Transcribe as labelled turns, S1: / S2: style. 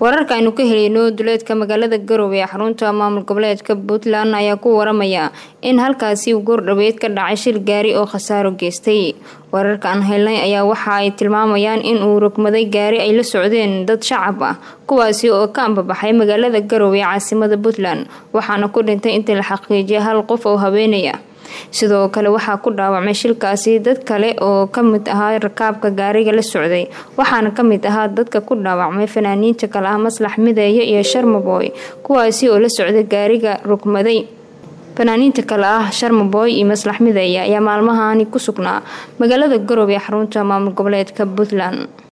S1: wararka aynu ka helayno duleedka magaalada garowe ee xarunta maamul goboleedka puntland ayaa ku waramaya in halkaasi uu goordhaweyd ka dhacay shil gaari oo khasaaro geystay wararka aan helnay ayaa waxa ay tilmaamayaan in uu rogmaday gaari ay la socdeen dad shacab ah kuwaasi oo ka ambabaxay magaalada garowe ee caasimada puntland waxaana ku dhintay intii la xaqiijiyay hal qof oo haweenaya sidoo kale waxaa ku dhaawacmay shilkaasi dad kale oo kamid ahaa rakaabka gaariga la socday waxaana kamid ahaa dadka ku dhaawacmay fanaaniinta kale ah maslax mideeye iyo sharmaboy kuwaasi oo la socday gaariga rogmaday fanaaniinta kale ah sharmaboy iyo maslax mideeye ayaa maalmahani ku sugnaa magaalada garowe ee xarunta maamul goboleedka puntland